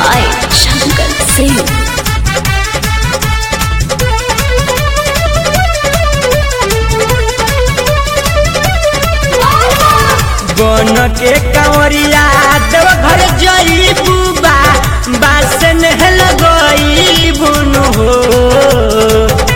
by Shankar Singh. बन के कंवरिया देव घर जई बुबा बासन लगई बुन हो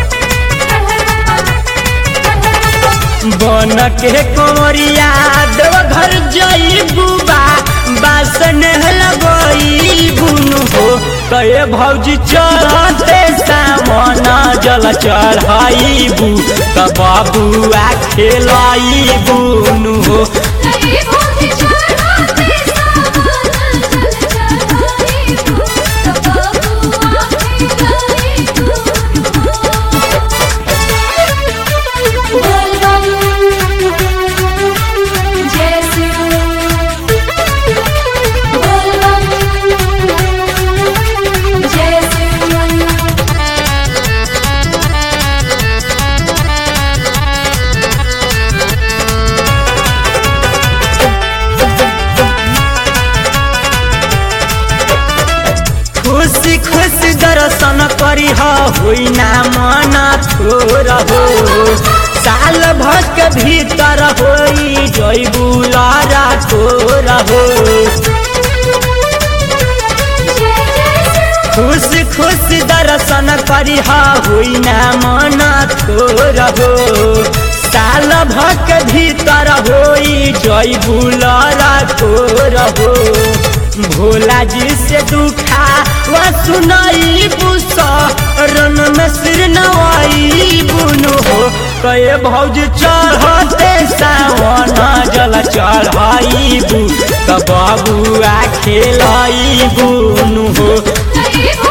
बन के कंवरिया देव घर जई बुबा बासन लगई बुन हो कहे भौजी चढ़ते सामन जल चढ़ाई बू त बाबुआ खेलाई बुन हो खुशी खुशी दर्शन करी होई ना मन थोर हो साल भर के भीतर होई जय बुलारा थोर हो खुशी खुशी दर्शन करी होई ना मन थोर हो साल भर के भीतर होई जय बुलारा थोर हो भोला जी से दुखा व सुनाई बुसा रन में सिर नवाई बुनु हो कहे भौज चढ़ते सावन जल चढ़ाई बू त बाबुआ खेलाई बुनु हो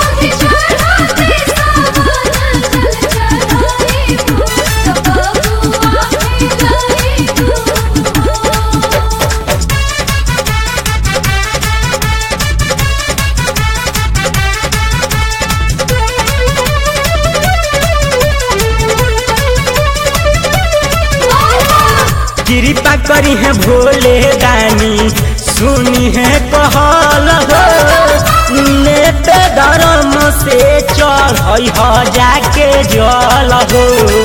कृपा करी है भोले दानी सुनी है कहल हो नेते धर्म से चढ़ हो जाके जल हो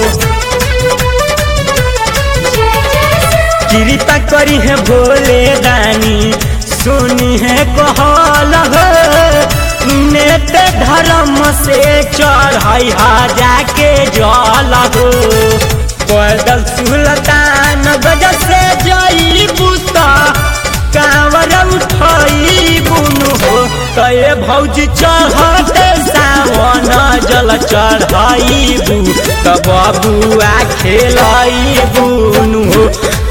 कृपा करी है भोले दानी सुनी है कहल हो नेते धर्म से चढ़ हो जाके जल हो पैदल सुलतान गज से जई बुता कांवर उठई बुनु हो कहे भौजी चढ़ते सावन जल चढ़ाई बू त बबुआ खेलाई बुनु हो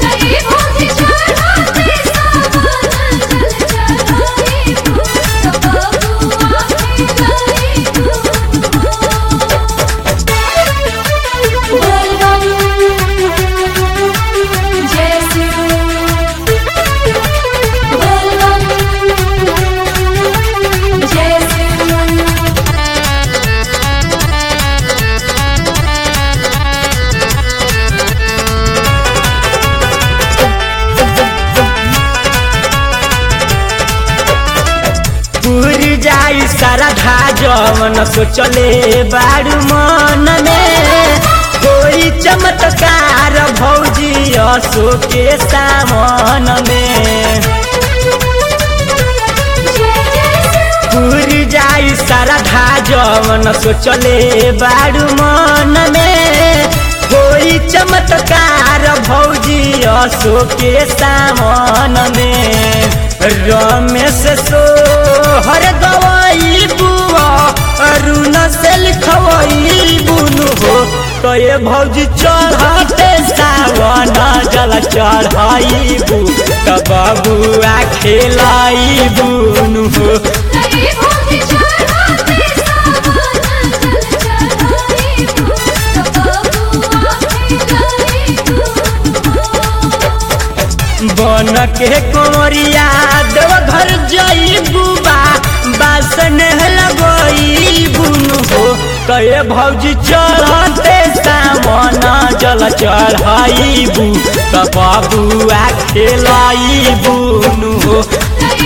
पूरी जाई सारा धा जवन सोचले बारू मन में कोई चमत्कार भौजी असो के सामन में पूरी जाई सारा धा जवन सोचले बारू मन में कोई चमत्कार भौजी असो के सामन में रमेश सो हर गवाई बुआ अरुण से लिखवाई बुनु हो कहे भौजी चढ़ते सावन जल चढ़ाई बू त बबुआ खेलाई बुनु हो बन के कोरिया देव घर जई बुबा बासन लगई बुनु हो कहे भौजी चढ़ते सामन जल चढ़ाई बू त बबुआ खेलाई बुनु हो